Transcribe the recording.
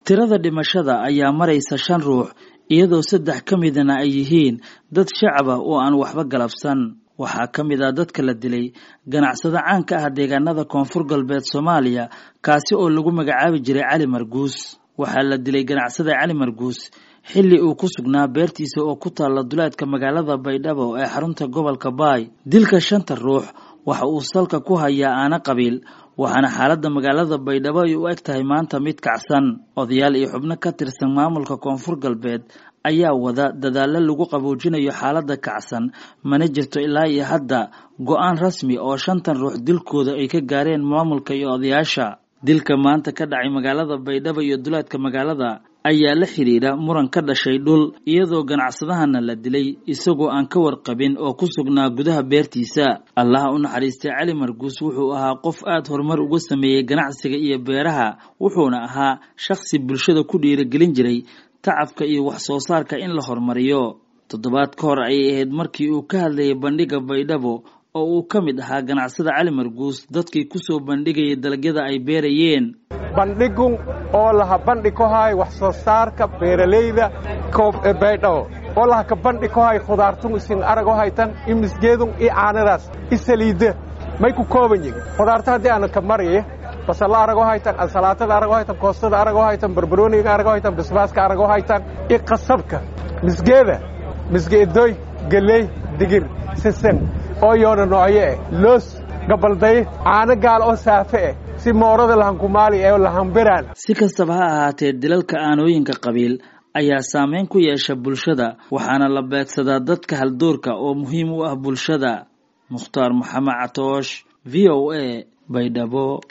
tirada dhimashada ayaa maraysa shan ruux iyadoo saddex ka midana ay yihiin dad shacaba oo aan waxba galabsan waxaa ka mid ah dadka la dilay ganacsado caan ka ah deegaanada koonfur galbeed soomaaliya kaasi oo lagu magacaabi jiray cali marguus waxaa la dilay ganacsada cali marguus xilli uu ku sugnaa beertiisa oo ku taalla duleedka magaalada baydhabo ee xarunta gobolka baay dilka shanta ruux waxa uu salka ku hayaa aana qabiil waxaana xaaladda magaalada baydhabo ay u eg tahay maanta mid kacsan odayaal iyo xubno ka tirsan maamulka koonfur galbeed ayaa wada dadaallo lagu qaboojinayo xaaladda kacsan mana jirto ilaa iyo hadda go-aan rasmi oo shantan ruux dilkooda ay ka gaareen maamulka iyo odayaasha dilka maanta ka dhacay magaalada baydhabo iyo duleedka magaalada ayaa la xidhiidha muran ka dhashay dhul iyadoo ganacsadahana la dilay isagoo aan ka warqabin oo ku sugnaa gudaha beertiisa allaha u naxariistay cali marguus wuxuu ahaa qof aad horumar uga sameeyey ganacsiga iyo beeraha wuxuuna ahaa shakhsi bulshada ku dhiirigelin jiray tacabka iyo wax soo saarka in la horumariyo toddobaad ka hor ayay ahayd markii uu ka hadlayay bandhiga baydhabo oo uu ka mid ahaa ganacsada cali marguus dadkii kusoo bandhigayay dalagyada ay beerayeen bandhigun oo laha bandhi ku hay wax soo saarka beeralayda baydhabo oo laha ka bandhi ku hay khudaartun isin arago haytan i misgeedun i caanadaas i saliidda may ku kooban yihin khudaarta haddii aana ka maraya basalla arago haytan ansalaatada arago haytan koostada arago haytan barbarooniga arago haytan basbaaska arago haytan i qasabka misgeeda misgeedoy geley digir sisan oo yoona noocyo eh loos gabalday caano gaal oo saafe eh si moorada lahankumaali ee lahanbiraan si kastaba ha ahaatee dilalka aanooyinka qabiil ayaa saameyn ku yeesha bulshada waxaana la beegsadaa dadka haldoorka oo muhiim u ah bulshada mukhtaar maxamed catoosh v o a baydhabo